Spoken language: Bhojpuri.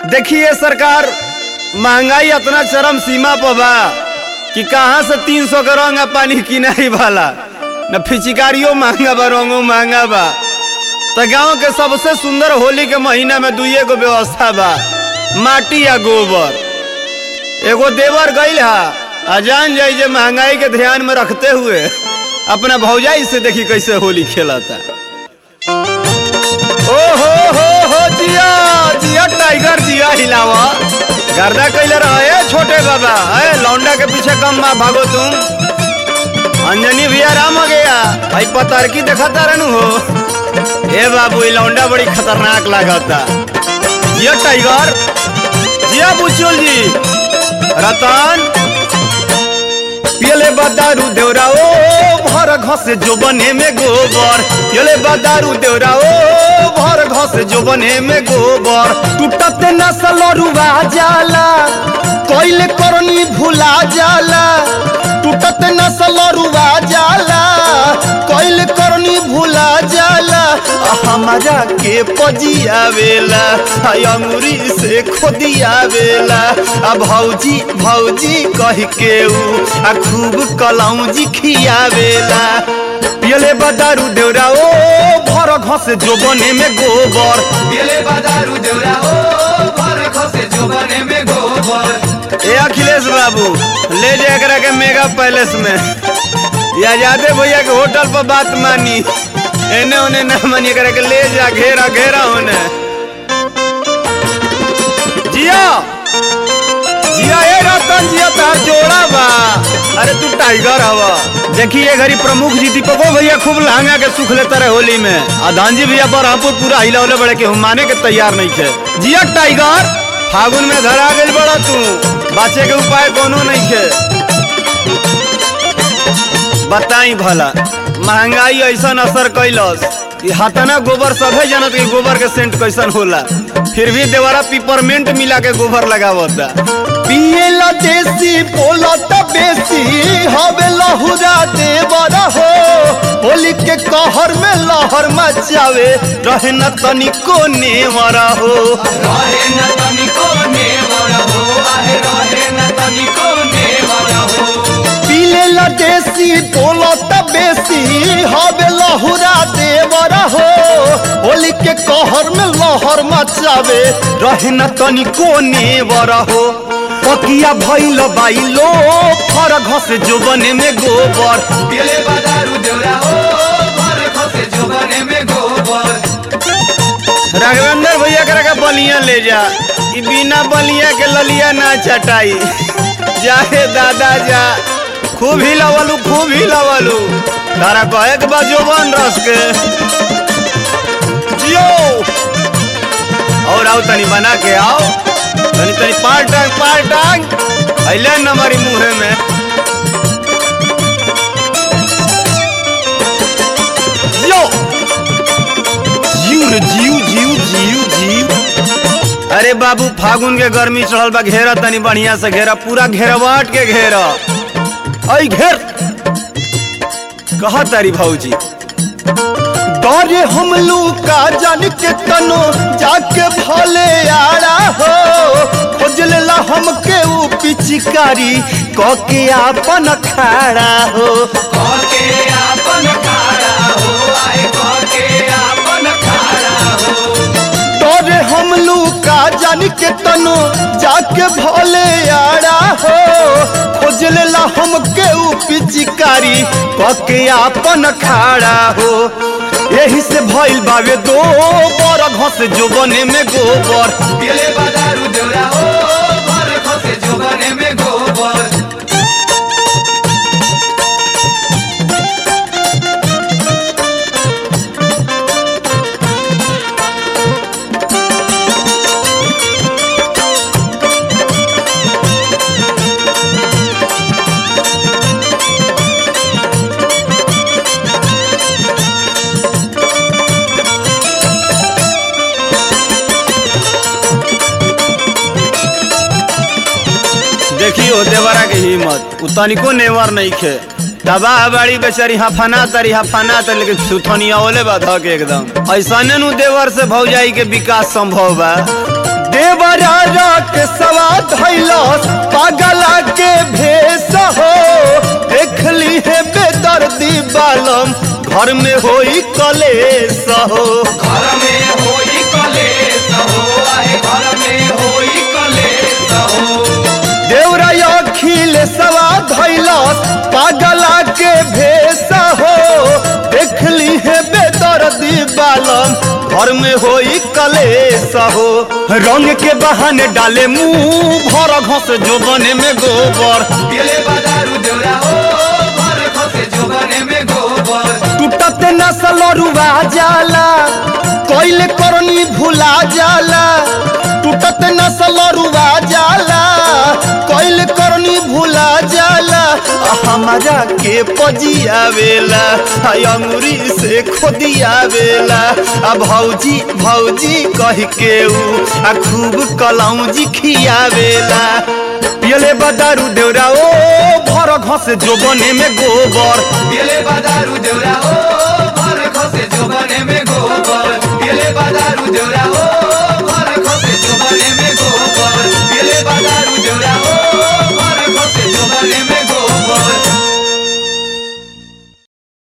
देखिए सरकार महंगाई इतना चरम सीमा पर बा कि कहाँ से तीन सौ के रंग आ पानी किनाई वाला न फिचिकारियो महंगा बा रंगो महंगा बा तो गांव के सबसे सुंदर होली के महीना में दुइये गो व्यवस्था बा माटी या गोबर एगो देवर गईल हा आ जान जाई जे महंगाई के ध्यान में रखते हुए अपना भौजाई से देखी कैसे होली खेलता ओ हो हो हो जिया जिया टाइगर जिया हिलावा गर्दा कैले रहे छोटे बाबा है लौंडा के पीछे कम मा भागो तुम अंजनी भैया राम हो गया भाई पतारकी देखता रहनु हो ए बाबू ये लौंडा बड़ी खतरनाक लागता जिया टाइगर जिया बुचुल जी रतन पियले बदारू देवरा ओ भर घसे जो बने में गोबर पियले बदारू देवरा ओ भर घसे जो बने में गोबर टूटते नसल रुआ जाला कोइले करनी भुला जाला टूटते नसल रुआ जाला कोइले करनी भुला जाला आ हमारा के पजियावेला हाय अंगुरी से खोदियावेला आ भौजी भौजी कह के ऊ आ खूब कलौजी खियावेला पियले बदारू देवरा ओ भर घसे जो बने में गोबर गेले बाजारू देवरा ओ भर खसे जोबने में गोबर ए अखिलेश बाबू ले जा एकरा के मेगा पैलेस में या जाते भैया के होटल पर बात मानी एने ओने ना मानी एकरा के ले जा घेरा घेरा होने जिया जिया ए रतन जिया तार जोड़ा बा अरे तू टाइगर हवा देखिए घरी प्रमुख जी दीपको भैया खूब लहंगा के सुख लेता रहे होली में आ धानजी भैया बरहमपुर पूरा हिला उले बड़े के माने के तैयार नहीं थे जिया टाइगर फागुन में धरा गई बड़ा तू बचे के उपाय कोनो नहीं थे बताई भला महंगाई ऐसा असर कैलस कि हतना गोबर सभे जनत के गोबर के सेंट कैसन होला फिर भी देवरा पिपरमेंट मिला के गोबर लगावता पियला देसी बोलत बेसी हवे लहुरा देवरा हो होली के कहर में लहर मचावे रहे न तनिको नेवरा हो रहे न तनिको नेवर हो आहे रहे न तनिको नेवर हो पीले देसी बोलत बेसी हवे लहुरा देवरा हो होली के कहर में लहर मचावे रहे न तनिको नेवरा हो पकिया भइल बाइलो फर घस जोबने में गोबर गेले बाजारू देवरा ओ भर खसे जोबने में गोबर राघवेंद्र भैया करा के बलिया ले जा ई बिना बलिया के ललिया ना चटाई जाहे दादा जा खूब ही लवलू खूब ही लवलू तारा कहे के बाद जोबन रस के जियो और आओ तनी बना के आओ तनी तनी पार टांग पार टांग अइले न हमारी मुंहे में जियो जीव रे जीव जीव जीव जीव अरे बाबू फागुन के गर्मी चढ़ल बा घेरा तनी बढ़िया से घेरा पूरा घेरवाट के घेरा आई घेर कहा तारी भौजी डरे हम का जान के तनो जाके भले आड़ा हो खोज लेला हमके ऊ पिचकारी क के आपन खाड़ा हो कहके आपन खाड़ा हो आहे कहके आपन खाड़ा हो डरे हम का जान के तनो जाके भले आड़ा हो खोज लेला हमके ऊ पिचकारी पके आपन खाड़ा हो यही से भइल बावे दो बर घस जो बने में गोबर गेले बाजारू देवरा ओ भर खसे जोबने में गोबर देखियो देवरा के हिम्मत उ तनिको नेवर नहीं खे दबा बाड़ी बेचारी हफना तरी हफना तर लेकिन सुथनिया ओले बा धक एकदम ऐसने नु देवर से भौजाई के विकास संभव बा देवरा रख सवा धैलस पागला के भेष हो देखली है बेदर्दी बालम घर में होई कलेश हो घर में होई कलेश हो आहे घर में होई कलेश हो देवरा अखिल सवा धैलस पागला के भेष हो देखली है बेदर्दी बालम घर में होई कलेश हो रंग के बहाने डाले मुंह भर घस जोबने में गोबर दिले बाजारू देवरा हो भर खसे जोगने में गोबर टूटत नसल रुआ जाला कोइले करनी भुला जाला टूटत नसल रुआ जाला कोइले करनी भुला जाला आ हमारा के पजियावेला आ अंगुरी से खोदियावेला आ भौजी भौजी कह के ऊ आ खूब कलौजी खियावेला पियले बदारू देवरा ओ भर घस जोबने में गोबर दिले बाजारू देवरा हो